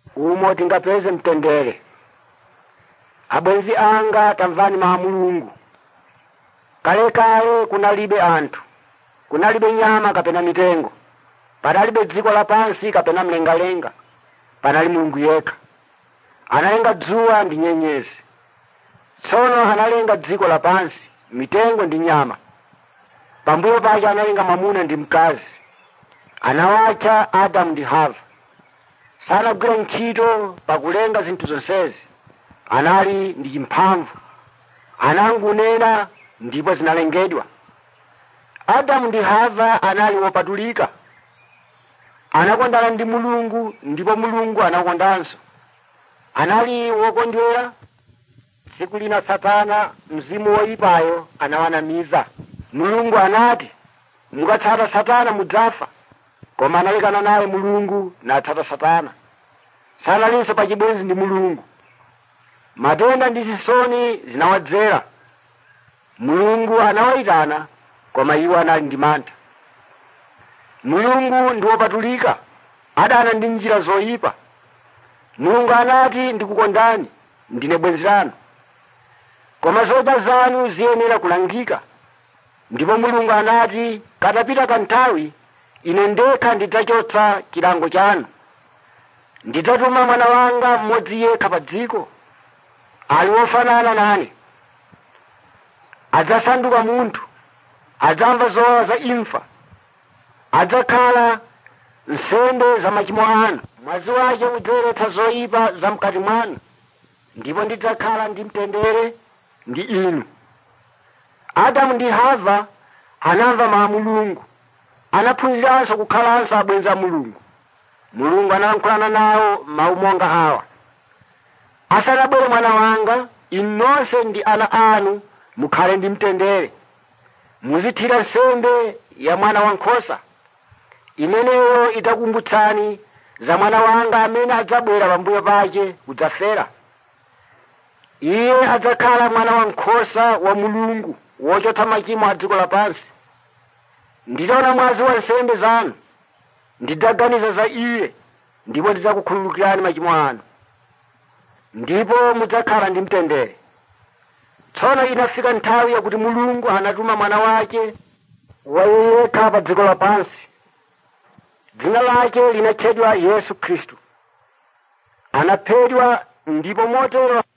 umo tingapeze mtendere abwenzi anga tamvani mawu a mulungu kalekale kunalibe anthu kunalibe nyama kapena mitengo panalibe dziko lapansi kapena mlengalenga panali mulungu yekha analenga dzuwa ndi nyenyezi tsono analenga dziko lapansi mitengo ndi nyama pambuyo pake analenga mwamuna ndi mkazi anawatcha adamu ndi hava sanagwira ntchito pakulenga zinthu zonsezi anali ndi chimphamvu anangunena ndipo zinalengedwa adamu ndi hava anali wopatulika anakondana ndi mulungu ndipo mulungu anakondanso anali wokondwera tsiku lina satana mzimu woyipayo anawanamiza mulungu anati mukatsata satana mudzafa koma analekana naye mulungu natsata satana sanalinso pachibwenzi ndi mulungu matenda ndi zisoni zinawadzera mulungu anawayitana koma iwo anali ndi mantha mulungu ndi wopatulika adana ndi njira zoyipa mulungu anati ndikukondani ndine bwenzi lanu koma zoyipa zanu ziyenera kulangika ndipo mulungu anati katapita kanthawi ine ndekha ndidzachotsa chilango chanu ndidzatuma mwana wanga mmodzi yekha pa dziko ali wofanana nane adzasanduka munthu adzamva zowawa za imfa adzakhala nsembe za machimo anu mwazi wake udzayeretsa zoyipa za mkati mwanu ndipo ndidzakhala ndi mtendere ndi inu adamu ndi hava anamva mawu a mulungu anaphunziranso kukhalanso abwenzi a mulungu mulungu analankhulana nawo mawu monga awa asanabwere mwana wanga inu nonse ndi ana anu mukhale ndi mtendere muzithira nsembe ya mwana wankhosa imeneyo idzakumbutsani za mwana wanga amene adzabwera pambuyo pake kudzafera iye adzakhala mwana wankhosa wa mulungu wochotsa machimo a dziko lapansi nditaona mwazi wa nsembe zanu ndidzaganiza za iye ndipo ndidzakukhululukirani machimo anu ndipo mudzakhala ndi mtendere tsono inafika nthawi yakuti mulungu anatuma mwana wake wayekha pa dziko lapansi dzina lake linatchedwa yesu khristu anaphedwa ndipo motero